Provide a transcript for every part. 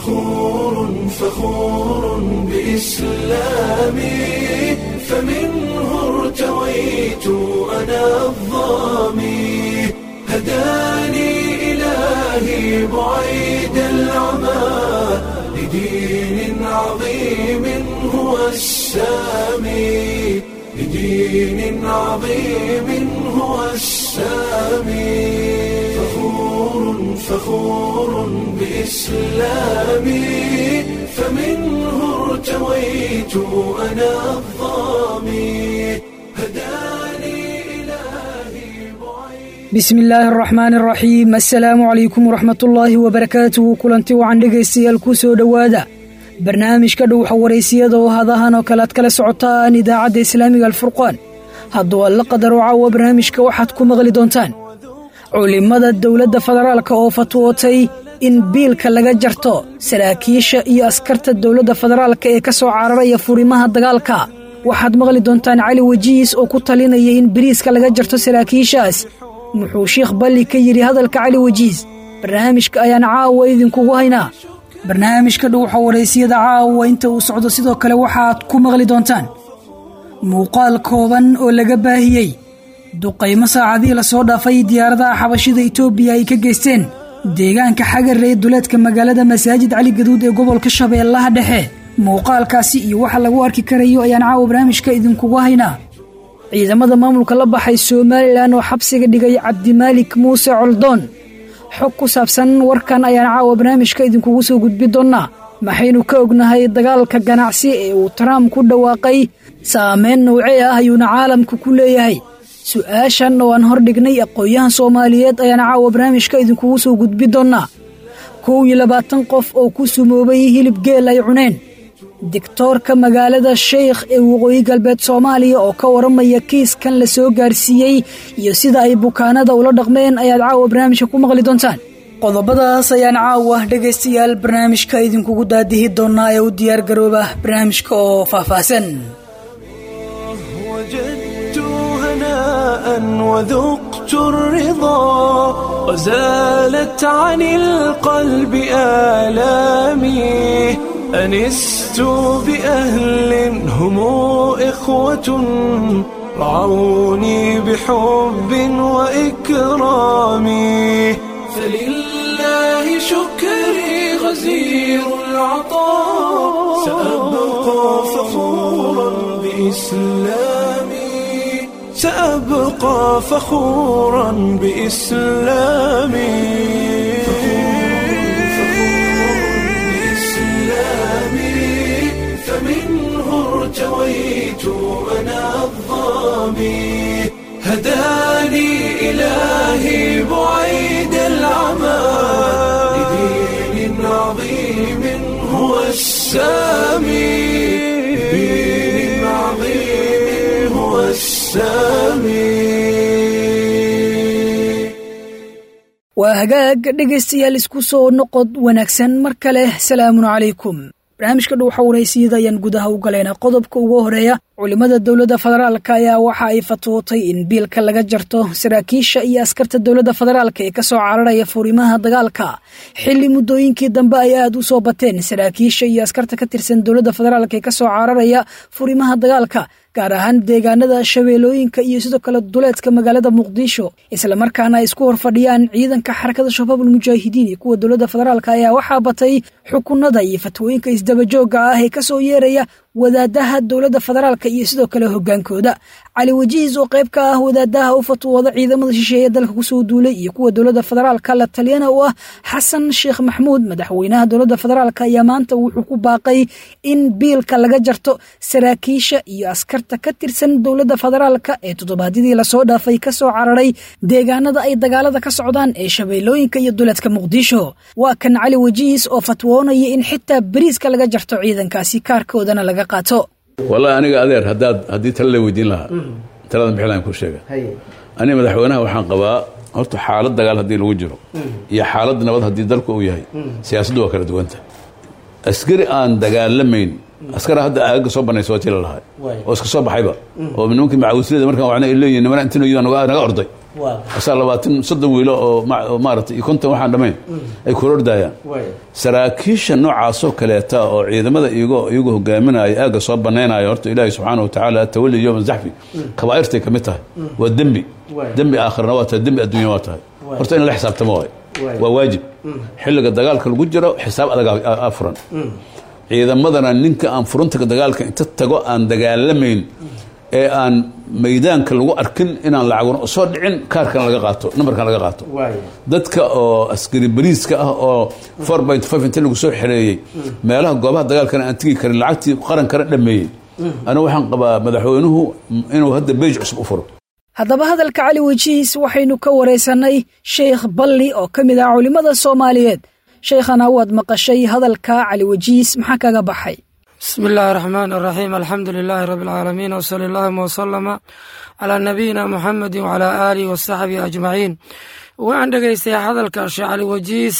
فخور فخور بإسلامي فمنه ارتويت أنا الظامي هداني إلهي بعيد العمى لدين عظيم هو السامي لدين عظيم هو السامي فخور فخور بإسلامي فمنه ارتويت أنا الظامي هداني إلهي بعيد bismi illaahi araxmaani araxiim assalaamu calaykum waraxmatullaahi wabarakaatuhu kulanti wacan dhegaystayaal ku soo dhowaada barnaamijka dhowxa waraysiyada oo hadahan oo kale aad kala socotaan idaacadda islaamiga alfurqaan hadduu alla qadaro caawa barnaamijka waxaad ku maqli doontaan culimmada dowladda federaalka oo fatwootay in biilka laga jarto saraakiisha iyo askarta dowladda federaalka ee ka soo cararaya furimaha dagaalka waxaad maqli doontaan cali wajiis oo ku talinaya in biriiska laga jarto saraakiishaas muxuu sheikh balli ka yidhi hadalka cali wajiis barnaamijka ayaan caawa idinkugu haynaa barnaamijka dhowxa waraysiyada caawa inta uu socdo sidoo kale waxaad ku maqli doontaan muuqaal kooban oo laga baahiyey duqaymo saacadihii lasoo dhaafay diyaaradaha xabashida itoobiya ay ka geysteen deegaanka xagaree duleedka magaalada masaajid cali gaduud ee gobolka shabeellaha dhexe muuqaalkaasi iyo waxa lagu arki karayo ayaan caawa barnaamijka idinkugu haynaa ciidamada maamulka la baxay somalilan oo xabsiga dhigay cabdimaalik muuse coldoon xog ku saabsan warkan ayaan caawa barnaamijka idinkugu soo gudbi doonnaa maxaynu ka ognahay dagaalka ganacsi ee uu trump ku dhawaaqay saameyn noocee ah ayuuna caalamka ku leeyahay su-aashan oo aan hordhignay aqoon-yahan soomaaliyeed ayaan caawa barnaamijka idinkugu soo gudbi doonnaa kow iyo labaatan qof oo ku sumoobay hilib geel ay cuneen digtoorka magaalada sheykh ee waqooyi galbeed soomaaliya oo ka waramaya kiiskan la soo gaarsiiyey iyo sida ay bukaanada ula dhaqmeen ayaad caawa barnaamijka ku maqli doontaan qodobadaas ayaan caawa dhegaystayaal barnaamijka idinkugu daadihi doonaa ee u diyaargarooba barnaamijka oo faahfaahsan وجدت هناء وذقت الرضا وزالت عن القلب آلامي أنست بأهل هم إخوة رعوني بحب وإكرام فلله شكري غزير العطاء سأبقى فخورا بإسلامي سأبقى فخورا بإسلامي فمنه ارتويت أنا الظامي هداني إلهي بعيد العمى لدين عظيم هو السامي لدين عظيم هو السامي waa hagaag dhegaystayaal isku soo noqod wanaagsan mar kale salaamun calaykum barnaamijka dhowxa waraysiyada ayaan gudaha u galaynaa qodobka ugu horeeya culimmada dowladda federaalka ayaa waxa ay fatwootay in biilka laga jarto saraakiisha iyo askarta dowladda federaalka ee kasoo cararaya furimaha dagaalka xilli muddooyinkii dambe ay aad u soo bateen saraakiisha iyo askarta ka tirsan dowladda federaalka ee kasoo cararaya furimaha dagaalka gaar ahaan deegaanada shabeellooyinka iyo sidoo kale duleedka magaalada muqdisho islamarkaana ay isku horfadhiyaan ciidanka xarakada shabaabul mujaahidiin iyo kuwa dowladda federaalka ayaa waxaa batay xukunada iyo fatwooyinka isdabajooga ah ee kasoo yeeraya wadaadaha dowladda federaalka iyo sidoo kale hogaankooda cali wajiis oo qayb ka ah wadaadaha u fatwooda ciidamada shisheeye dalka kusoo duulay iyo kuwa dowladda federaalka la taliyana u ah xasan sheekh maxmuud madaxweynaha dowladda federaalk ayaa maanta wuxuu ku baaqay in biilka laga jarto saraakiisha iyo askarta ka tirsan dowladda federaalka ee toddobaadyadii lasoo dhaafay kasoo cararay deegaanada ay dagaalada ka socdaan ee shabeellooyinka iyo duleedka muqdisho waa kan cali wajiis oo fatwoonaya in xitaa beriiska laga jarto ciidankaasi kaarkoodana laga qaato wallahi aniga adeer haddaad haddii tala la weydiin lahaa talada mixlaan ku sheega aniga madaxweynaha waxaan qabaa horta xaalad dagaal haddii lagu jiro iyo xaalad nabad haddii dalku uu yahay siyaasaddu waa kala duwanta askari aan dagaalamayn askara hadda aagaga soo banaysa waa tila lahay oo iska soo baxayba oo nimankii macawislada markaan wacna ay leeyihin nimana intinoyida naga orday asaa labaatan soddon wiilo oo maarata iyo konton waxaan dhammayn ay korordayaan saraakiisha noocaasoo kaleeta oo ciidamada iyagoo iyagu hogaaminaya aagga soo banaynaya horta ilaahi subxaana wa tacaala atawali yowma zaxfi kabaa'irtay ka mid tahay waa dembi dembi aakhirana waa tahay dembi adduunya waa tahay horta in la xisaabtamo waay waa waajib xilliga dagaalka lagu jiro xisaab adag aa furan ciidamadana ninka aan furunta dagaalka inta tago aan dagaalamayn ee aan maydaanka lagu arkin inaan lacaguna soo dhicin kaarkan laga qaato nambarkan laga qaato dadka oo askari bariiska ah oo four point five inta lagu soo xereeyey meelaha goobaha dagaalkana aan tegi karin lacagtii qarankana dhameeyey anigu waxaan qabaa madaxweynuhu inuu hadda beej cusub u furo haddaba hadalka cali wejihiis waxaynu ka waraysanay sheikh balli oo ka mid ah culimmada soomaaliyeed shaykhana waad maqashay hadalka cali wejihiis maxaa kaga baxay bismi illaahi raxmaan araxiim alxamdu lilaahi rabbi alcaalamiin wsali allahuma wasalama calaa nabiyina muxamedi wacalaa aalihi wasaxbihi ajmaciin waan dhegaystay hadalka sheekh cali wejiis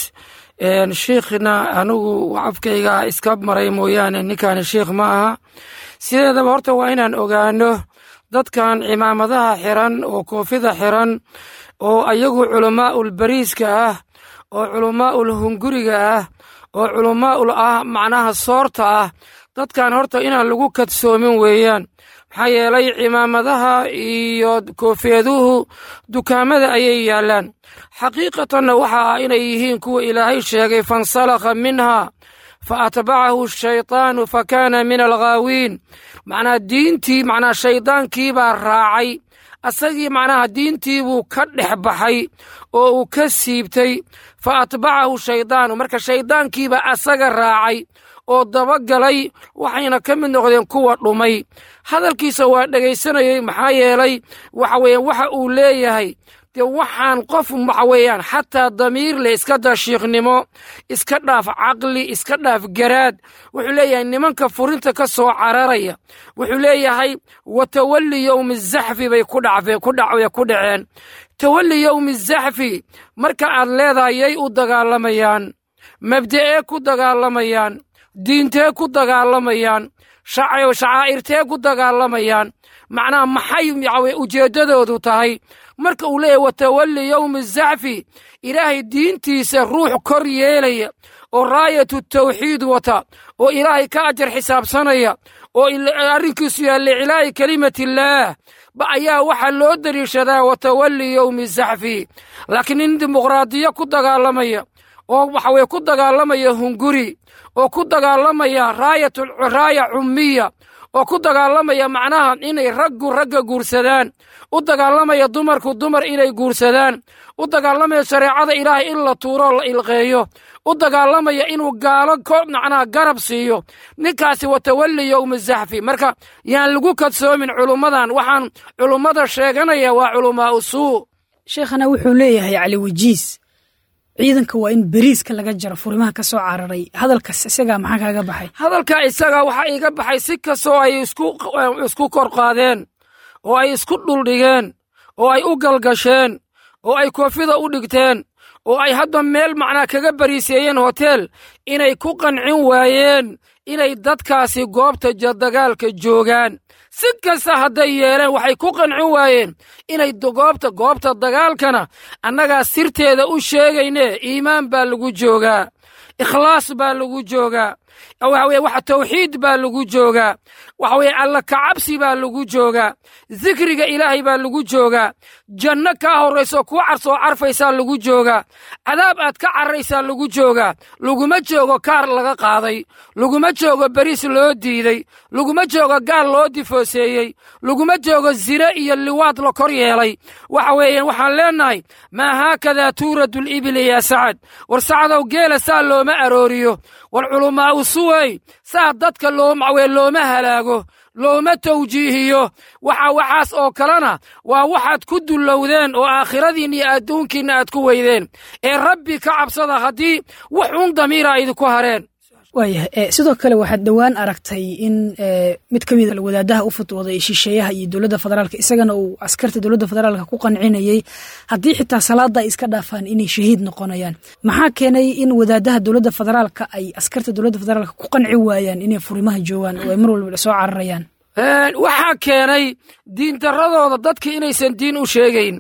sheikhna anigu afkayga iska maray mooyaane ninkaani sheikh ma aha sideedaba horta waa inaan ogaano dadkan cimaamadaha xiran oo koofida xiran oo ayagu culamaa'ul bariiska ah oo culamaa'ul hunguriga ah oo culamaa'ul ah macnaha soorta ah dadkan horta inaan lagu kadsoomin weeyaan maxaa yeelay cimaamadaha iyo koofeeduhu dukaamada ayay yaallaan xaqiiqatanna waxa ah inay yihiin kuwa ilaahay sheegay fansalakha minha fa atbacahu shaytaanu fa kaana min alghaawiin macnaha diintii macnaha shaydaankii baa raacay asagii macnaha diintii buu ka dhex baxay oo uu ka siibtay fa atbacahu shaydaanu marka shayddaankiibaa asaga raacay oo dabagalay waxayna ka mid noqdeen kuwa dhumay hadalkiisa waa dhegaysanayey maxaa yeelay waxa weeyaan waxa uu leeyahay dee waxaan qof waxa weeyaan xataa damiir leh iska daa shiikhnimo iska dhaaf caqli iska dhaaf garaad wuxuu leeyahay nimanka furinta ka soo cararaya wuxuu leeyahay wa tawalli yowmi zaxfi bay ku dhaceen tawalli yowmi zaxfi marka aad leedahay yay u dagaalamayaan mabda'ee ku dagaalamayaan diintee ku dagaalamayaan shacaa'irtee ku dagaalamayaan macnaha maxay ujeeddadoodu tahay marka uu leeyahy watawalli yowmi zaxfi ilaahay diintiisa ruux kor yeelaya oo raayatu tawxiid wata oo ilaahay ka ajar xisaabsanaya oo arrinkiisu yahay licilaa'i kelimatillaah ba ayaa waxaa loo dariishadaa watawalli yowmi zaxfi laakiin nin dimuqraadiyo ku dagaalamaya oo waxa weye ku dagaalamaya hunguri oo ku dagaalamaya raaya cummiya oo ku dagaalamaya macnaha inay raggu ragga guursadaan u dagaalamaya dumarku dumar inay guursadaan u dagaalamaya shareecada ilaahay in la tuuro la ilqeeyo u dagaalamaya inuu gaalo macnaha garab siiyo ninkaasi watawalli yowmi zaxfi marka yaan lagu kadsoomin culummadan waxaan culummada sheeganaya waa culamaa'u suu sheekhana wuxuu leeyahay cali wejiis ciidanka waa in beriiska laga jaro furimaha ka soo cararay hadalkaas isagaa maxaa kaaga baxay hadalka isagaa waxaa iiga baxay si kastoo ay isku kor qaadeen oo ay isku dhuldhigeen oo ay u galgasheen oo ay koofida u dhigteen oo ay hadda meel macnaa kaga bariiseeyeen hoteel inay ku qancin waayeen inay dadkaasi goobta dagaalka joogaan si kasta hadday yeeleen waxay ku qancin waayeen inay goobta goobta dagaalkana annagaa sirteeda u sheegayne iimaan baa lagu joogaa ikhlaas baa lagu joogaa waxa weye wax tawxiid baa lagu joogaa waxa weye alla kacabsi baa lagu joogaa dikriga ilaahay baa lagu joogaa janno kaa horrayso kuu carsoo carfaysaa lagu joogaa cadaab aad ka carraysaa lagu joogaa laguma joogo kaar laga qaaday laguma joogo beriis loo diiday laguma joogo gaal loo difooseeyey laguma joogo zine iyo liwaad la kor yeelay waxa weeyaan waxaan leennahay maa haakadaa tuuradu libili yaa sacad war sacadow geela saa looma arooriyo war culamaa'u suwey saa dadka loomawee looma halaago looma tawjiihiyo waxa waxaas oo kalena waa waxaad ku dullowdeen oo aakhiradiinna iyo adduunkiinna aad ku weydeen ee rabbi ka cabsada haddii wax uun damiira idinku hareen waayahay sidoo kale waxaad dhowaan aragtay in mid ka mida wadaadaha u futwooday shisheeyaha iyo dowladda federaalka isagana uu askarta dowladda federaalka ku qancinayey haddii xitaa salaada ay iska dhaafaan inay shahiid noqonayaan maxaa keenay in wadaadaha dowladda federaalka ay askarta dowladda federaalka ku qanci waayaan inay furimaha joogaan oo ay mar walba soo cararayaan waxaa keenay diindaradooda dadka inaysan diin u sheegayn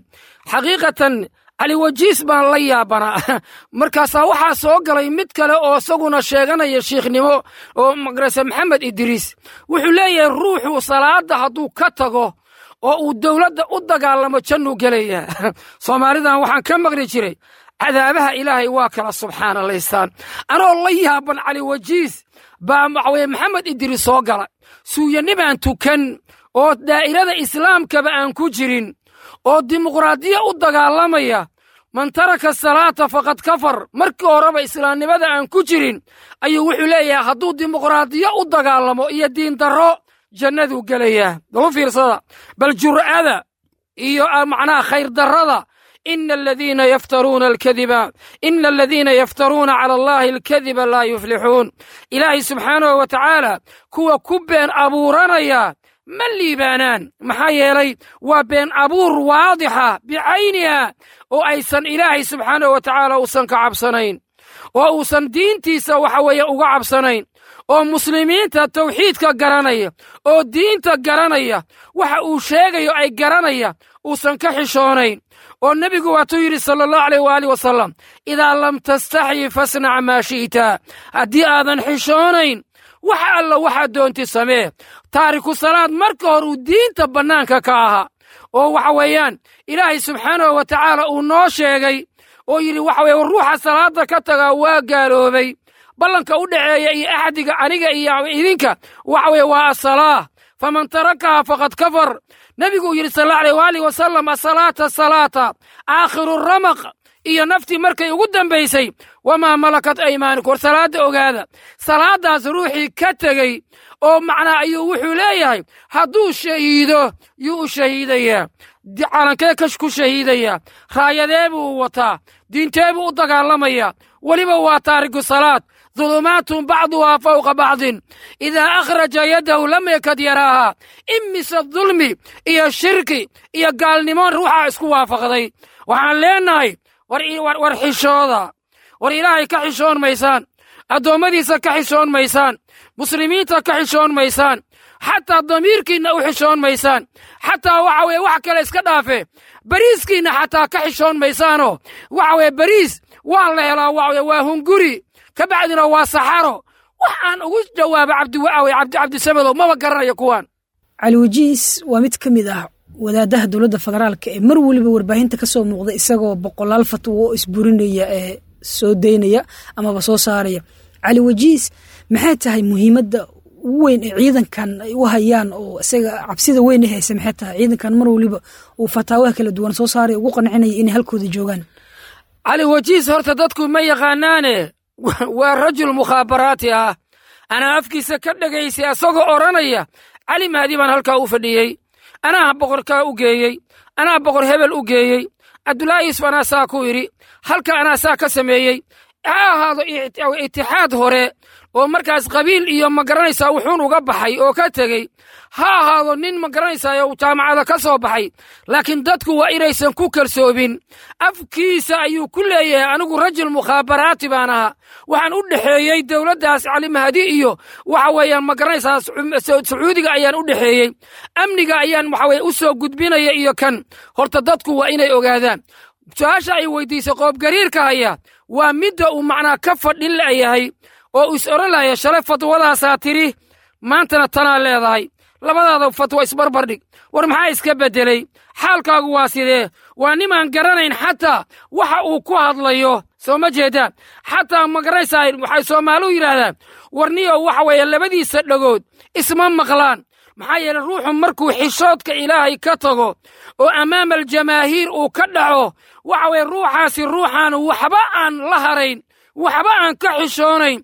xaqiiqatan cali wajiis baan la yaabanaa markaasaa waxaa soo galay mid kale oo isaguna sheeganaya shiikhnimo oo magarase maxamed idriis wuxuu leeyahay ruuxu salaada hadduu ka tago oo uu dowladda u dagaalamo jannuu gelaya soomaalidan waxaan ka maqli jiray cadaabaha ilaahay waa kala subxaanalaystaan anoo la yaaban cali wajiis baa waxaweye maxamed idriis soo gala suuyanibaan tukan oo daa'irada islaamkaba aan ku jirin oo dimuqraadiya u dagaalamaya man taraka salaata faqad kafar markii horeba islaamnimada aan ku jirin ayuu wuxuu leeyahay hadduu dimuqraadiyo u dagaalamo iyo diindarro jannaduu gelayaa balu fiirsada bal jur'ada iyo macnaha khayrdarrada ina aladiina yaftaruuna alkadiba ina aladiina yaftaruuna cala allahi alkadiba laa yuflixuun ilaahay subxaanahu wa tacaala kuwa ku been abuuranaya ma liibaanaan maxaa yeelay waa been abuur waadixa bicayniha oo aysan ilaahay subxaanahu wa tacaala uusan ka cabsanayn oo uusan diintiisa waxa weeye uga cabsanayn oo muslimiinta tawxiidka garanaya oo diinta garanaya waxa uu sheegayo ay garanaya uusan ka xishoonayn oo nebigu waatuu yidhi sala allahu aleyh waaalih wasalam idaa lam tastaxyi fasnac maa shi'ta haddii aadan xishoonayn wax alla waxaad doonti samee taariku salaad marka hore uu diinta bannaanka ka ahaa oo waxa weeyaan ilaahay subxaanahu wa tacaala uu noo sheegay oo yidhi waxa weye ruuxa salaadda ka tagaa waa gaaloobay ballanka u dhaceeya iyo axdiga aniga iyo idinka waxa weye waa asalaa faman tarakaha faqad kafar nebigu uu yidhi sal alla aleyh waalih wasalam asalaata salaata aakhiru ramaq iyo naftii markay ugu dambaysay wamaa malakat aymaaniku war salaadda ogaada salaaddaas ruuxii ka tegey oo macnaa ayuu wuxuu leeyahay hadduu shahiido yuu u shahiidayaa calankee kash ku shahiidayaa raayadee buu wataa diintee buu u dagaalamayaa weliba waa taariku salaad dulumaatun bacduhaa fawqa bacdin idaa akhraja yadahu lam yakad yaraaha imise dulmi iyo shirki iyo gaalnimo ruuxaa isku waafaqday waxaan leennahay war xishooda war ilaahay ka xishoon maysaan addoommadiisa ka xishoon maysaan muslimiinta ka xishoon maysaan xataa damiirkiinna u xishoon maysaan xataa waxa weye wax kale iska dhaafe bariiskiinna xataa ka xishoon maysaanoo waxa weye bariis waa la helaa waxa waa hunguri ka bacdina waa saxaro wax aan ugu jawaaba cabdiwaawe cabdisamedow maba garanayo kuwaan cali wajiis waa mid ka mid ah wadaadaha dowladda federaalka ee mar weliba warbaahinta ka soo muuqda isagoo boqolaal fatwo oo isburinaya ee soo daynaya amaba soo saaraya cali wajiis maxay tahay muhiimadda ugu weyn ee ciidankan ay u hayaan oo isaga cabsida weyn e haysa maxay tahay ciidankan mar weliba uu fataawaha kala duwan soo saaray ugu qancinaya inay halkooda joogaan cali wajiis horta dadku ma yaqaanaane waa rajul mukhaabaraati ah anaa afkiisa ka dhegaysay asagoo odhanaya cali mahdi baan halkaa u fadhiyey anaa boqorkaa u geeyey anaa boqor hebel u geeyey cabdulaahi yusuf anaa saa ku idhi halka anaa saa ka sameeyey ha ahaado itixaad hore oo markaas qabiil iyo ma garanaysaa wuxuun uga baxay oo ka tegey ha ahaado nin ma garanaysaa jaamacada ka soo baxay laakiin dadku waa inaysan ku kalsoobin afkiisa ayuu ku leeyahay anigu rajul mukhaabaraati baan ahaa waxaan u dhexeeyey dowladdaas cali mahdi iyo waxa weeyaan ma garanaysaa sacuudiga ayaan u dhexeeyey amniga ayaan waxa weye u soo gudbinaya iyo kan horta dadku waa inay ogaadaan su-aasha ay weydiisay qoobgariirka haya waa midda uu macnaa ka fadhin layahay oo is odhan lahaya shalay fatwadaasaa tidhi maantana tanaa leedahay labadaada fatwa isbarbardhig war maxaa iska beddeley xaalkaagu waa sidee waa nimaan garanayn xataa waxa uu ku hadlayo soo ma jeedaan xataa ma garanaysaa waxay soomaaliu yidhaahdaan warniyo waxa weeye labadiisa dhagood isma maqlaan maxaa yeele ruuxu markuu xishoodka ilaahay ka tago oo ammaama aljamaahiir uu ka dhaco waxa weye ruuxaasi ruuxaan waxba aan la harayn waxba aan ka xishoonayn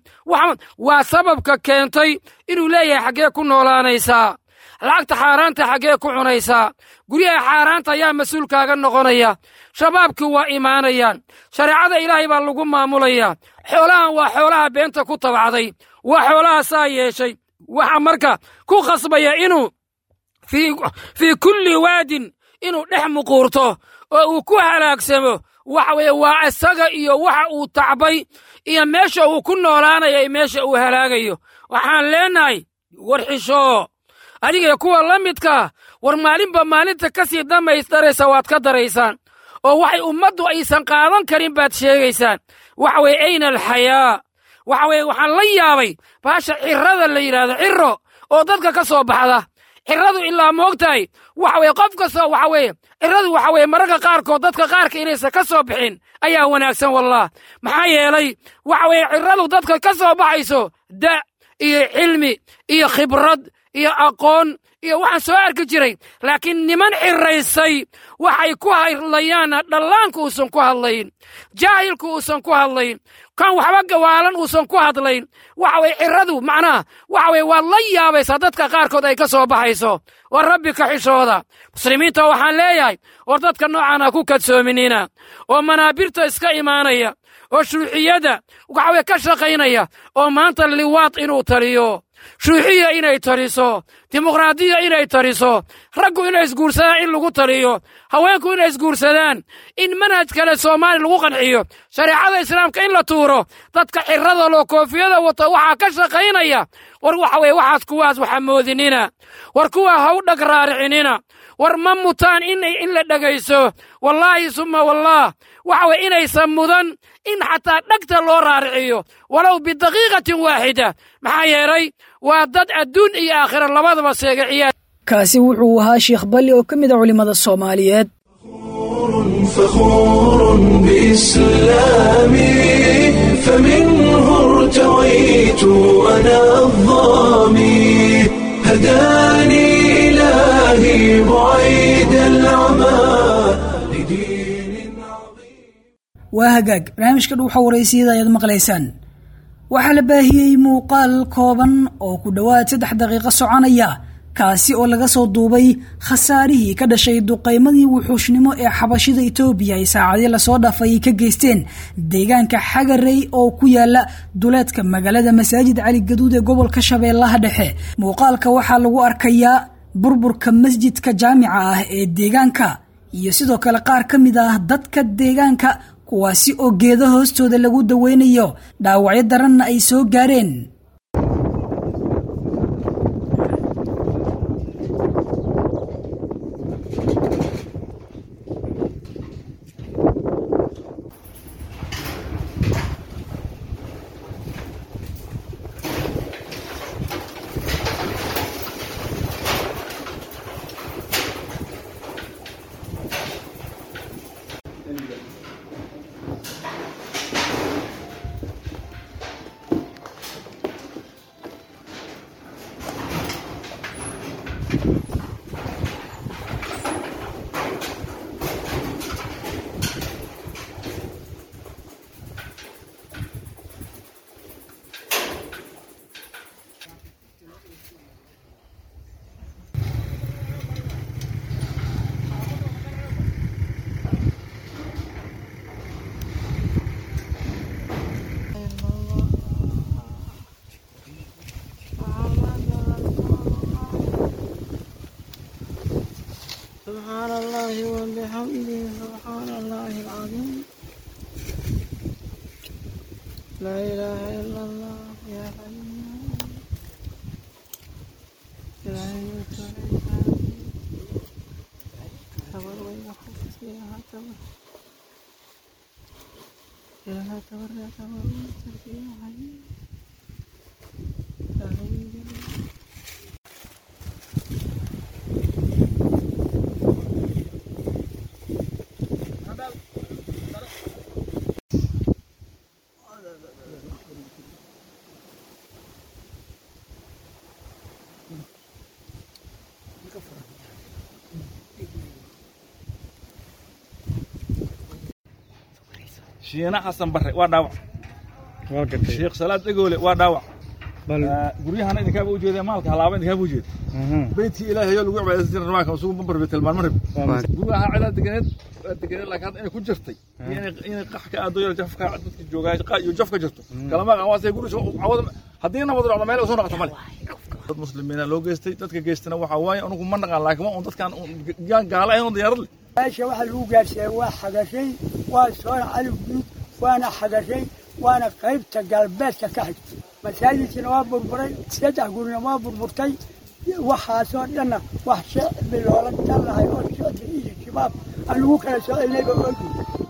waa sababka keentay inuu leeyahay xaggee ku noolaanaysaa lacagta xaaraanta xaggee ku cunaysaa guryaha xaaraanta ayaa mas-uulkaaga noqonaya shabaabkii waa imaanayaan shareecada ilaahay baa lagu maamulayaa xoolahan waa xoolaha beenta ku tabacday waa xoolaha saa yeeshay waxa marka ku khasbaya inuu fii kulli waadin inuu dhex muquurto oo uu ku halaagsamo waxa weeye waa isaga iyo waxa uu tacbay iyo meesha uu ku noolaanayo iyo meesha uu halaagayo waxaan leenahay war xishoo adiga kuwa la midkaa war maalinba maalinta ka sii damaysdaraysa waad ka daraysaan oo waxay ummaddu aysan qaadan karin baad sheegaysaan waxa weye ayna alxayaa waxa weye waxaan la yaabay baasha cirrada la yidhaahdo cirro oo dadka ka soo baxda cirradu ilaa moogtahay waxa weye qof kastoo waxa weeye cirradu waxa weye mararka qaarkood dadka qaarka inaysan ka soo bixin ayaa wanaagsan wallah maxaa yeelay waxa weye cirradu dadka ka soo baxayso da iyo cilmi iyo khibrad iyo aqoon iyo waxaan soo arki jiray laakiin niman xiraysay waxay ku hadlayaanna dhallaanku uusan ku hadlayn jaahilku uusan ku hadlayn kan waxba gawaalan uusan ku hadlayn waxa weye cirradu macnaha waxa weye waad la yaabaysaa dadka qaarkood ay ka soo baxayso war rabbi ka xishooda muslimiinta waxaan leeyahay war dadka noocan ha ku kadsoominina oo manaabirta iska imaanaya oo shuuxiyada waxa weye ka shaqaynaya oo maanta liwaad inuu taliyo shuuxiya inay taliso dimuqraadiya inay taliso raggu inay isguursadaan in lagu taliyo haweenku inay isguursadaan in manhaj kale soomaali lagu qanciyo shareecada islaamka in la tuuro dadka xirada loo koofiyada wata waxaa ka shaqaynaya war waxa weye waxaas kuwaas waxa moodinina war kuwa ha u dhag raaricinina war ma mutaan in la dhegayso wallaahi summa wallaah waxa weye inaysan mudan in xataa dhegta loo raariciyo walow bidaqiiqatin waaxida maxaa yeelay waa dad adduun iyo aakhira labadaba seegiciya kaasi wuxuu ahaa sheekh balli oo ka mid a culimmada soomaaliyeed فخور بإسلامي فمنه ارتويت أنا الظامي هداني إلهي بعيد العمى لدين عظيم waa hagaag barnaamijka dhuuxa waraysiyada ayaad maqlaysaan waxaa la baahiyey muuqaal kooban oo ku dhowaad saddex daqiiqo soconaya kaasi oo laga soo duubay khasaarihii ka dhashay duqaymadii wuxuushnimo ee xabashida itoobiya ay saacadii lasoo dhaafay ka geysteen deegaanka xagarey oo ku yaala duleedka magaalada masaajid cali gaduud ee gobolka shabeellaha dhexe muuqaalka waxaa lagu arkayaa burburka masjidka jaamica ah ee deegaanka iyo sidoo kale qaar ka mid ah dadka deegaanka kuwaasi oo geeda hoostooda lagu daweynayo dhaawacyo daranna ay soo gaareen سبحان الله وبحمده سبحان الله العظيم لا إله إلا الله يا حي لا يموت ولا تبر ويحب فيها تبر إلها تبر يا تبر فيها حي لا حي shiina xasan barre waa dhaawac sheekh salaad dhegoole waa dhaawac guryahana idinkaaba u jeedee maalka halaaba idinkaaba u jeeda beydkii ilaahay oo lagu cibaadaysan jiray rawaanka isugu bambar bay tilmaan marib guryaha cilaa deganeed waa deganeed laakiin hadda inay ku jirtay iyo inay inay qax ka aado yar jafka dadka joogaa qa iyo jaf ka jirto kalama qan waasay guri cawada haddii nabad dhacdo meel soo noqoto male dad muslimiina loo geystay dadka geystana waxaa waaye anugu ma naqaan laakiin waa un dadkaan yaan gaala ahayn oo diyaarad leh meesha waxaa lagu gaarsiiyey waa xagashay waa soona calif guud waana xagashay waana qaybta galbeedka ka xigtay masaajidkina waa burburay saddex gurina waa burburtay waxaasoo dhanna wax shicbi loola talahay oo shicbi iyo shabaab aan lagu kala soconayba ogi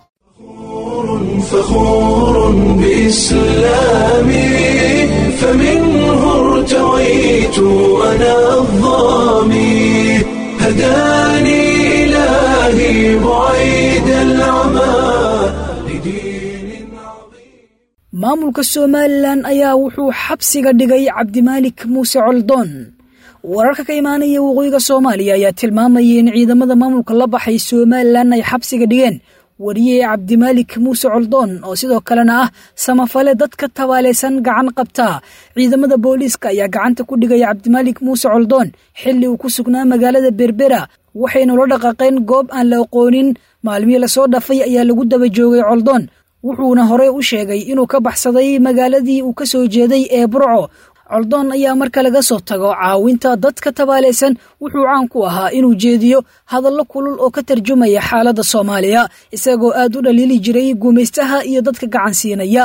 فخور بإسلامي فمنه ارتويت أنا الظامي هداني إلهي بعيد العمى لدين عظيم maamulka somalilan ayaa wuxuu xabsiga dhigay cabdimaalik muuse coldoon wararka ka imaanaya waqooyiga soomaaliya ayaa tilmaamayay in ciidamada maamulka la baxay somalilan ay xabsiga dhigeen wariye cabdimaalik muuse coldoon oo sidoo kalena ah samafale dadka tabaalaysan gacan qabta ciidamada booliiska ayaa gacanta ku dhigaya cabdimaalik muuse coldoon xilli uu ku sugnaa magaalada berbera waxayna la dhaqaaqeen goob aan la aqoonin maalmihii lasoo dhafay ayaa lagu daba joogay coldoon wuxuuna horey u sheegay inuu ka baxsaday magaaladii uu ka soo jeeday ee burco coldoon ayaa marka laga soo tago caawinta dadka tabaalaysan wuxuu caan ku ahaa inuu jeediyo hadallo kulul oo ka tarjumaya xaaladda soomaaliya isagoo aad u dhaliili jiray guumaystaha iyo dadka gacan siinaya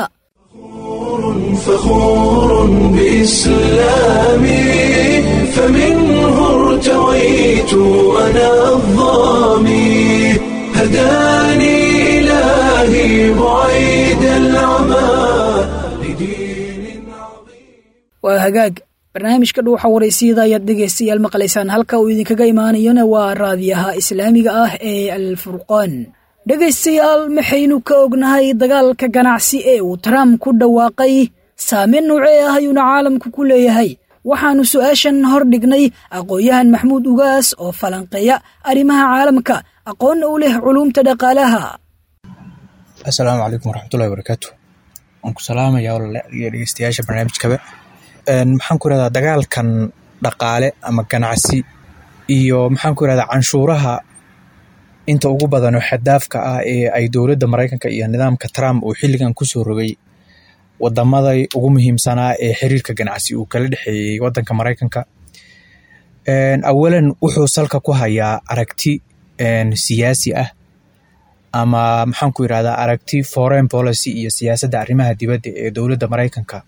فخور بإسلامي فمنه ارتويت أنا الظامي هداني إلهي بعيد العمى لدين عظيم waa hagaag barnaamijka dhuuxa waraysiyada ayaad dhegaystayaal maqlaysaan halka uu idinkaga imaanayona waa raadiyaha islaamiga ah ee alfurqaan dhegaystayaal maxaynu ka ognahay dagaalka ganacsi ee uu trump ku dhawaaqay saameyn noocee ah ayuuna caalamku ku leeyahay waxaannu su'aashan hor dhignay aqoon-yahan maxmuud ugaas oo falanqeeya arrimaha caalamka aqoonna u leh culuumta dhaqaalaha assalaamu calaykum waraxmatullahi wabarakaatu waan ku salaamaya walaale iyo dhegeystayaasha barnaamijkaba maxaan ku irahdaa dagaalkan dhaqaale ama ganacsi iyo maxaan ku irahdaa canshuuraha inta ugu badan oo xadaafka ah ee ay dowladda maraykanka iyo nidaamka trump uu xilligan kusoo rogay wadamada ugu muhiimsanaa ee xiriirka ganacsi uu kala dhexeeyey wadanka maraykanka awalan wuxuu salka ku hayaa aragti siyaasi ah ama maxaan ku irahdaa aragti foreign policy iyo siyaasadda arrimaha dibadda ee dowladda maraykanka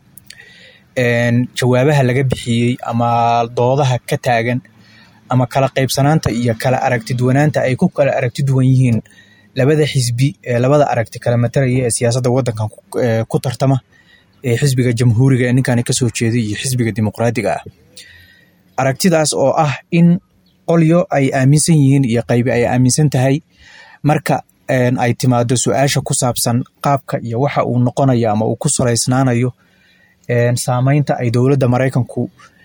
jawaabaha laga bixiyey ama doodaha ka taagan ama kala qaybsanaanta iyo kala aragti duwanaanta ay ku kala aragti duwan yihiin labada xisbi ee labada aragti kala matalaya ee siyaasadda waddankan ku tartama ee xisbiga jamhuuriga ee ninkani kasoo jeeday iyo xisbiga dimuqraadiga ah aragtidaas oo ah in qolyo ay aaminsan yihiin iyo qaybi ay aaminsan tahay marka ay timaado su-aasha ku saabsan qaabka iyo waxa uu noqonayo ama uu ku salaysnaanayo saameynta ay dowladda maraykanku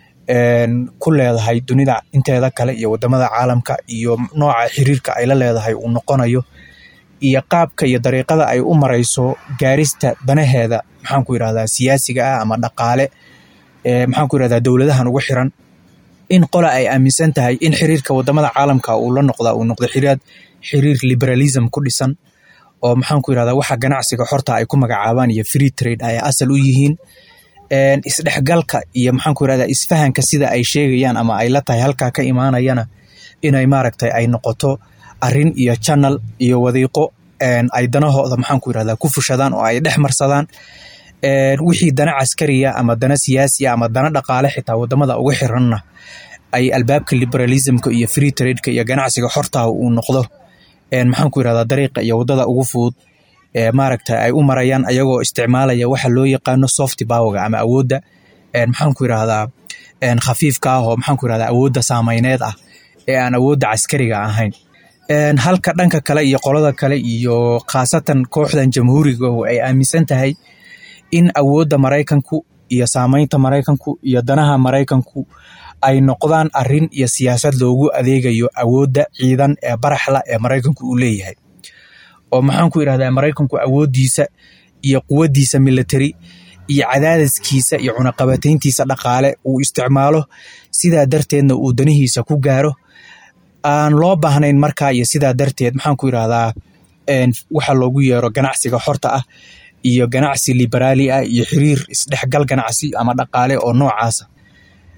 ku leedahay dunida inteeda kale iyo wadamada caalamka iyo nooca xiriirka ay la leedahay uu noqonayo iyo qaabka iyo dariiqada ay u marayso gaarista danaheeda maxaan ku irahdaa siyaasiga ah ama dhaqaale maxaan ku irahdaa dowladahan ugu xiran in qola ay aaminsan tahay in xiriirka wadamada caalamka uu la noqda uu noqdo xiriir xiriir liberalism ku dhisan oo maxaan ku irahdaa waxa ganacsiga xorta ay ku magacaabaan iyo free trade ay asal u yihiin isdhexgalka iyo maxaan ku irahdaa isfahanka sida ay sheegayaan ama ay la tahay halkaa ka imaanayana inay maaragtay ay noqoto arin iyo channel iyo wadiiqo ay danahooda maxaan ku irahdaa ku fushadaan oo ay dhex marsadaan wixii dana caskariya ama dana siyaasiya ama dana dhaqaale xitaa wadamada uga xiranna ay albaabka liberalismka iyo free tradeka iyo ganacsiga xortaha uu noqdo maxaan ku irahdaa dariiqa iyo wadada ugu fudud maaragta ay u marayaan ayagoo isticmaalaya waxa loo yaqaano soft powerga ama awoodda maxaan ku irahdaa khafiifka ah oo maxaan ku irahdaa awoodda saameyneed ah ee aan awoodda caskariga ahayn halka dhanka kale iyo qolada kale iyo khaasatan kooxdan jamhuuriga ay aaminsan tahay in awoodda maraykanku iyo saameynta maraykanku iyo danaha maraykanku ay noqdaan arin iyo siyaasad loogu adeegayo awoodda ciidan ee baraxla ee maraykanku uu leeyahay oo maxaan ku irahdaa maraykanku awooddiisa iyo quwaddiisa military iyo cadaadiskiisa iyo cunaqabatayntiisa dhaqaale uu isticmaalo sidaa darteedna uu danihiisa ku gaaro aan loo baahnayn markaa iyo sidaa darteed maxaan ku irahdaa waxa loogu yeero ganacsiga xorta ah iyo ganacsi liberaali ah iyo xiriir isdhexgal ganacsi ama dhaqaale oo noocaasa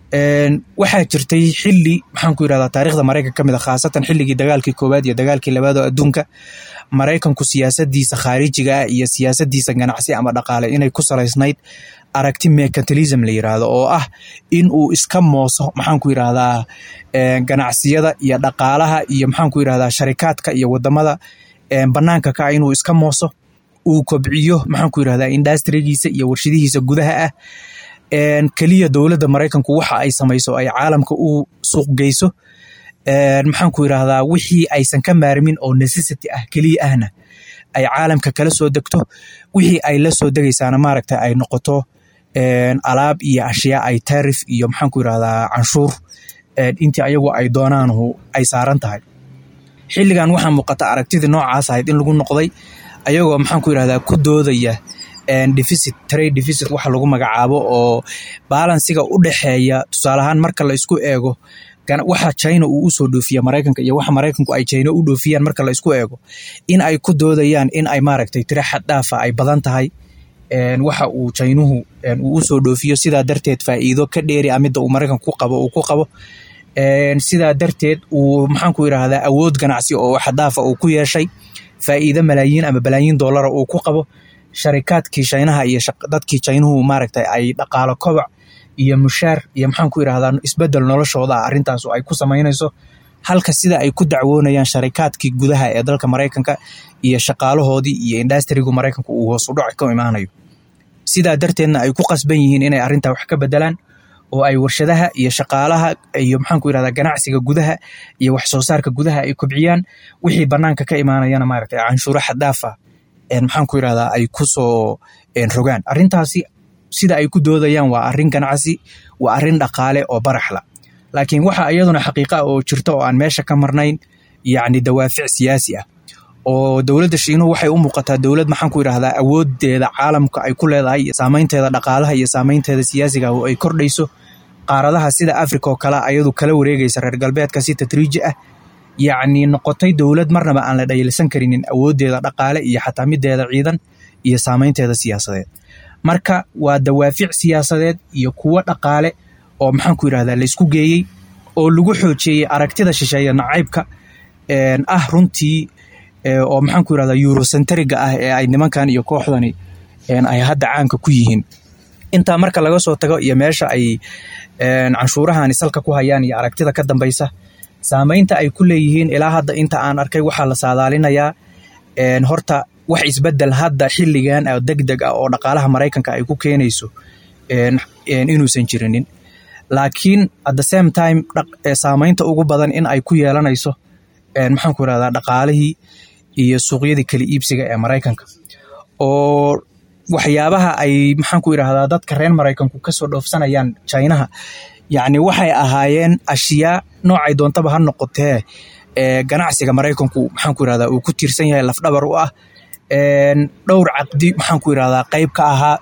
waxaa jirtay xili maxaanku yirahdaa taarikhda maraykanka ka mid a khaasatan xilligii dagaalkii koowaad iyo dagaalkii labaad oo adduunka maraykanku siyaasadiisa khaarijiga ah iyo siyaasadiisa ganacsi ama dhaqaale inay ku salaysnayd aragti mercantilism la yiraahdo oo ah in uu iska mooso maxaanku yirahdaa ganacsiyada iyo dhaqaalaha iyo maxaanku yirahdaa sharikaadka iyo wadamada banaanka ka ah inuu iska mooso uu kobciyo maxaanku yirahdaa industrigiisa iyo warshadihiisa gudaha ah keliya dowladda maraykanku waxa ay samayso ay caalamka u suuq geyso maxaanku yirahdaa wixii aysan ka maarmin oo necessity ah keliya ahna ay caalamka kala soo degto wixii ay la soo degaysaana maaragta ay noqoto alaab iyo ashyaa ay taarif iyo maxaanku yirahdaa canshuur intii ayagu ay doonaanhu ay saaran tahay xilligan waxaa muuqata aragtidii noocaas ahayd in lagu noqday ayagoo maxaanku yirahdaa ku doodaya deficit trade deficit waxa lagu magacaabo oo balansiga u dhexeeya tusaale ahaan marka la isku eego waxa china uu usoo dhoofiya maraykanka iyo waxa maraykanku ay china u dhoofiyaan marka la isku eego in ay ku doodayaan in ay maaragtay tira xad dhaafa ay badan tahay waxa uu chinuhu uu usoo dhoofiyo sidaa darteed faa'iido ka dheeri a midda uu maraykanku ku qabo uu ku qabo sidaa darteed uu maxaanku yirahdaa awood ganacsi oo xaddaafa uu ku yeeshay faa'iido malaayiin ama balaayiin dollara uu ku qabo sharikaadkii chinaha iyo dadkii chinuhu maaragtay ay dhaqaalo kobac iyo mushaar iyo maxaanku yirahdaa isbedel noloshooda arrintaasu ay ku samaynayso halka sida ay ku dacwoonayaan sharikaadkii gudaha ee dalka maraykanka iyo shaqaalahoodii iyo industrigu maraykanku uu hoos u dhac ka imaanayo sidaa darteedna ay ku qasban yihiin inay arrintaa wax ka bedelaan oo ay warshadaha iyo shaqaalaha iyo maxaanku yirahdaa ganacsiga gudaha iyo wax soo saarka gudaha ay kobciyaan wixii banaanka ka imaanayana maaragtay canshuuro xaddaafa maxaanku yirahdaa ay ku soo rogaan arrintaasi sida ay ku doodayaan waa arrin ganacsi waa arrin dhaqaale oo baraxla laakiin waxa iyaduna xaqiiqa oo jirta oo aan meesha ka marnayn yacni dawaafic siyaasi ah oo dowladda shiinuhu waxay u muuqataa dowlad maxaanku yidhahdaa awoodeeda caalamka ay ku leedahay iyo saameynteeda dhaqaalaha iyo saameynteeda siyaasiga oo ay kordhayso qaaradaha sida africa oo kale ayadu kala wareegaysa reer galbeedka si tatriiji ah yacni noqotay dowlad marnaba aan la dhayalsan karinin awoodeeda dhaqaale iyo xataa mideeda ciidan iyo saameynteeda siyaasadeed marka waa dawaafic siyaasadeed iyo kuwo dhaqaale oo maxaanku yidhahdaa laysku geeyey oo lagu xoojiyey aragtida shisheeye nacaybka ah runtii oo maxaanku yirahdaa eurocentriga ah ee ay nimankan iyo kooxdani ay hadda caanka ku yihiin intaa marka laga soo tago iyo meesha ay canshuurahani salka ku hayaan iyo aragtida ka dambaysa saameynta ay ku leeyihiin ilaa hadda inta aan arkay waxaa la saadaalinayaa horta wax isbedel hadda xilligan oo deg deg ah oo dhaqaalaha maraykanka ay ku keenayso inuusan jirinin laakiin at the same time saameynta ugu badan in ay ku yeelanayso maxaanku yirahdaa dhaqaalihii iyo suuqyadii kala iibsiga ee maraykanka oo waxyaabaha ay maxaanku yirahdaa dadka reer maraykanku kasoo dhoofsanayaan chinaha yacni waxay ahaayeen ashyaa noocay doontaba ha noqotee ganacsiga maraykanku maxaanku yirahdaa uu ku tiirsan yahay lafdhabar u ah dhowr caqdi maxaanku yirahdaa qayb ka ahaa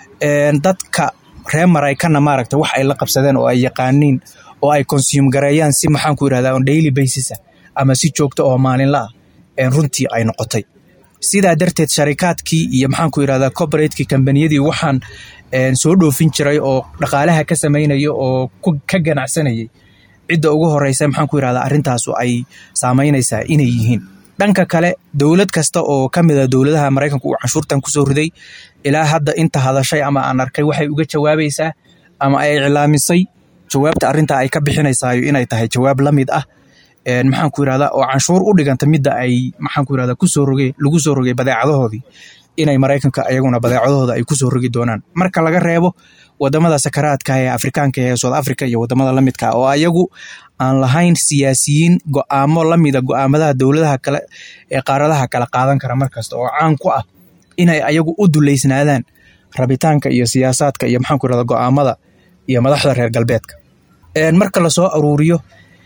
dadka reer maraykanna maaragta wax ay la qabsadeen oo ay yaqaaniin oo ay consume gareeyaan si maxaanku yirahdaa on daily basis ama si joogto oo maalinla ah runtii ay noqotay sidaa darteed sharikaadkii iyo maxaanku yirahdaa corporatekii kambaniyadii waxaan soo dhoofin jiray oo dhaqaalaha ka samaynaya oo ka ganacsanayay cidda ugu horeysa maxaanku yirahdaa arrintaasu ay saameynaysaa inay yihiin dhanka kale dowlad kasta oo ka mid a dowladaha maraykanku uu canshuurtan kusoo riday ilaa hadda inta hadashay ama aan arkay waxay uga jawaabaysaa ama ay iclaamisay jawaabta arrintaa ay ka bixinaysaayo inay tahay jawaab la mid ah maxaanku yirahdaa oo canshuur u dhiganta midda ay maxaanku yirahdaa kusoo roge lagu soo rogay badeecadahoodii inay maraykanka ayaguna badeecadahooda ay kusoo rogi doonaan marka laga reebo wadamada sakaraadka ee afrikaanka ee south africa iyo wadamada la midka oo ayagu aan lahayn siyaasiyiin go'aamo lamida go'aamadaha dowladaha kale ee qaaradaha kala qaadan kara markasta oo caan ku ah inay ayagu u duleysnaadaan rabitaanka iyo siyaasaadka iyo maxaanku yirahdaa go'aamada iyo madaxda reer galbeedka marka lasoo aruuriyo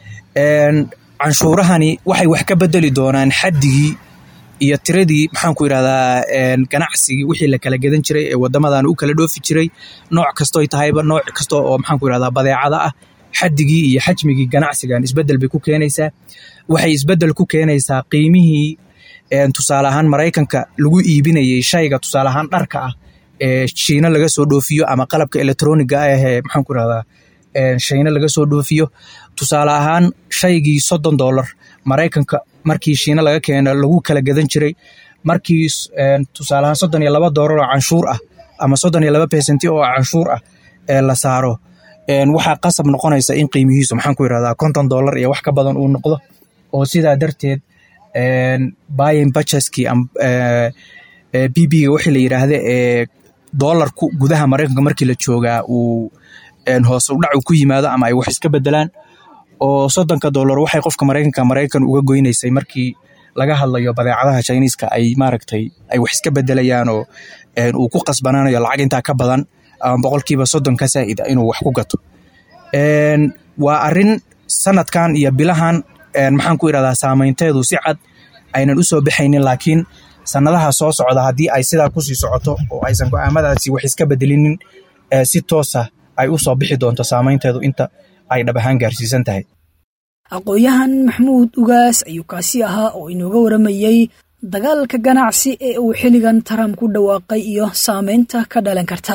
canshuurahani waxay wax ka bedeli doonaan xaddigii iyo tiradii maxaanku yirahdaa ganacsigii wixii la kala gadan jiray ee wadamadan u kala dhoofi jiray nooc kastoy tahayba nooc kasta oo maxaanku yirahdaa badeecada ah xaddigii iyo xajmigii ganacsigan isbedel bay ku keenaysaa waxay isbedel ku keenaysaa qiimihii tusaale ahaan maraykanka lagu iibinayay shayga tusaale ahaan dharka ah ee shiina laga soo dhoofiyo ama qalabka electroniga ah ee maxaanku yirahdaa shiine laga soo dhoofiyo tusaale ahaan shaygii soddon dollar maraykanka markii shiine laga keeno lagu kala gadan jiray markii tusaale ahaan soddon iyo laba doolar oo canshuur ah ama soddon iyo laba besenti oo canshuur ah ee la saaro waxaa qasab noqonaysa in qiimihiisu maxaan ku yirahdaa konton dollar iyo wax ka badan uu noqdo oo sidaa darteed buyin budgetskii b b-ga wixii la yidhaahda ee doolarku gudaha maraykanka markii la joogaa uu hoos udhac uu ku yimaado ama ay wax iska bedelaan oo soddonka dollar waxay qofka maraykanka maraykan uga goynaysay markii laga hadlayo badeecadaha chiniiska ay maaragtay ay wax iska bedelayaan oo uu ku qasbanaanayo lacag intaa ka badan ama boqolkiiba soddon ka saa'ida inuu wax ku gato waa arrin sanadkan iyo bilahan maxaan ku irahdaa saameynteedu si cad aynan u soo baxaynin laakiin sanadaha soo socda haddii ay sidaa kusii socoto oo aysan go'aamadaasi wax iska bedelinin si toosa ay u soo bixi doonto saameynteedu inta ay dhab ahaan gaarsiisan tahay aqoon-yahan maxamuud ugaas ayuu kaasi ahaa oo inooga waramayey dagaalka ganacsi ee uu xilligan trump ku dhawaaqay iyo saameynta ka dhalan karta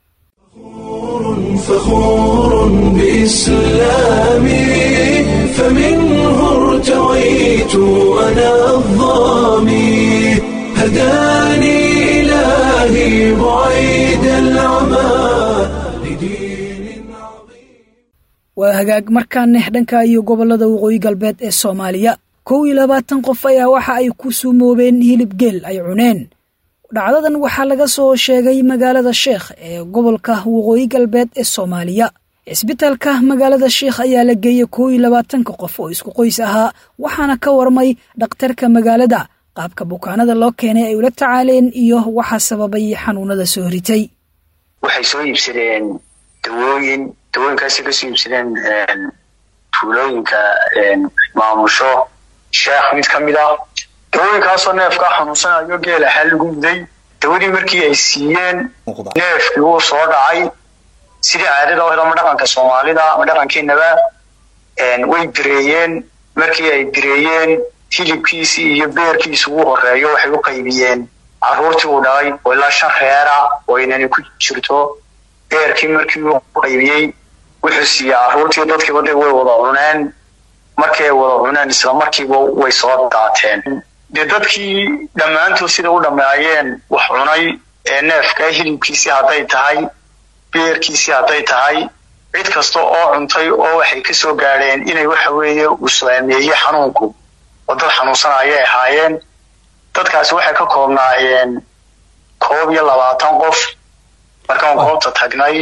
فخور بإسلامي فمنه ارتويت أنا الظامي هداني إلهي بعيد العمى لدين waa hagaag markaaneh dhanka iyo gobollada waqooyi galbeed ee soomaaliya kow iyo labaatan qof ayaa waxa ay ku suumoobeen hilib geel ay cuneen dhacdadan waxaa laga soo sheegay magaalada sheekh ee gobolka waqooyi galbeed ee soomaaliya cisbitaalka magaalada sheekh ayaa la geeyey kow iyo labaatanka qof oo isku qoys ahaa waxaana ka warmay dhakhtarka magaalada qaabka bukaanada loo keenay ay ula tacaaleen iyo waxa sababay xanuunada soo ritay waxay soo iibsadeen dawooyin dawooyinkaasay kasoo iibsadeen tuulooyinka maamusho sheekh mid ka mid ah dawooyinkaasoo neefkaa xanuunsanayo geel ahaa lagu muday dawadii markii ay siiyeen neefkii wuu soo dhacay sidii caadada ahayd ama dhaqanka soomaalida ama dhaqankeenaba way bireeyeen markii ay bireeyeen hilibkiisii iyo beerkiisi ugu horeeyo waxay u qaybiyeen caruurtii uu dhalay oo ilaa shan reera oo inani ku jirto beerkii markii uu qaybiyey wuxuu siiyey caruurtii dadkiiba de way wada cuneen markii ay wada cuneen isla markiiba way soo daateen dee dadkii dhammaantood sida u dhammeeyeen wax cunay ee neefka hilibkiisii hadday tahay beerkiisii hadday tahay cid kasta oo cuntay oo waxay ka soo gaadheen inay waxa weeye uu saameeyey xanuunku oo dad xanuunsan ayay ahaayeen dadkaasi waxay ka koobnaayeen koob iyo labaatan qof markaan goobta tagnay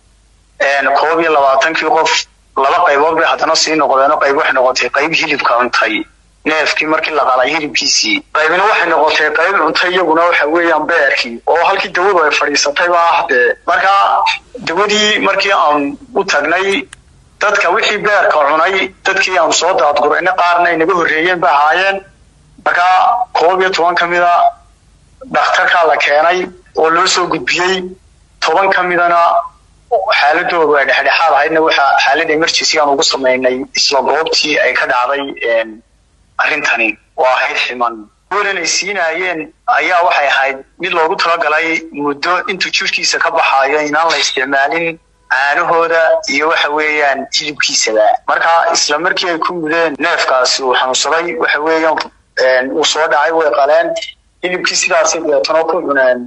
koob iyo labaatankii qof laba qaybood bay haddana sii noqdeenoo qayb waxay noqotay qayb hilibka cuntay neefkii markii la qalay hilibkiisii qaybina waxay noqotay qayb cuntay iyaguna waxa weeyaan beerkii oo halkii dawadu ay fadhiisatay ba ah dee marka dawadii markii aan u tagnay dadka wixii beerka cunay dadkii aan soo daadgurayna qaarna ay naga horreeyeen ba ahaayeen marka koob iyo toban ka mida dhakhtarkaa la keenay oo loo soo gudbiyey toban ka midana xaaladoodu ay dhexdhexaad ahaydna waxa xaalad emergency aan ugu samaynay isla goobtii ay ka dhacday arrintani oo ahayd ximan welan ay siinaayeen ayaa waxay ahayd mid loogu talagalay muddo intuu jirkiisa ka baxaayo inaan la isticmaalin caanahooda iyo waxa weeyaan hilibkiisaba marka isla markii ay ku mudeen neefkaasi uu xanuunsaday waxa weeyaan uu soo dhacay way qaleen hilibkii sidaasay deetano ku cuneen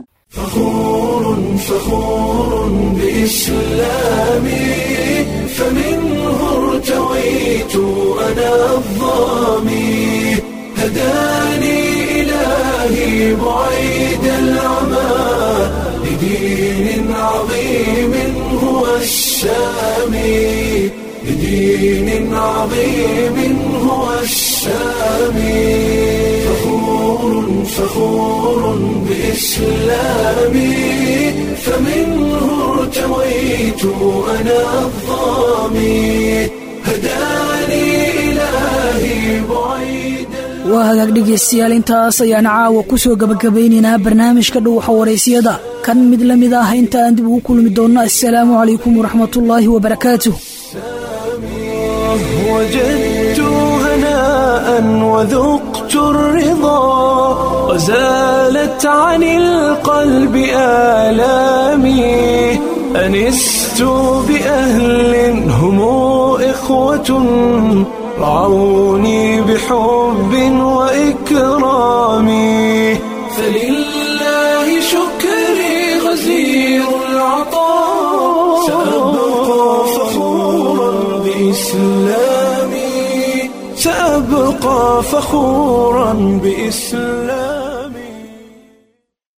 فخور بإسلامي فمنه ارتويت أنا الظامي هداني إلهي بعيد العمى لدين عظيم هو السامي لدين عظيم هو السامي فخور فخور بإسلامي فمنه ارتويت أنا الظامي هداني إلهي بعيد waa hagaag dhegaystayaal intaas ayaan caawa ku soo gabagabaynaynaa barnaamijka dhowxa waraysiyada kan mid la mid ah inta aan dib ugu kulmi doonno assalaamu calaykum waraxmatullaahi wabarakaatuh وجدت هناء وذقت الرضا وزالت عن القلب آلامي أنست بأهل إخوة رعوني بحب وإكرام فلله شكري غزير العطاء سأبقى فخورا بإسلامي سأبقى فخورا بإسلامي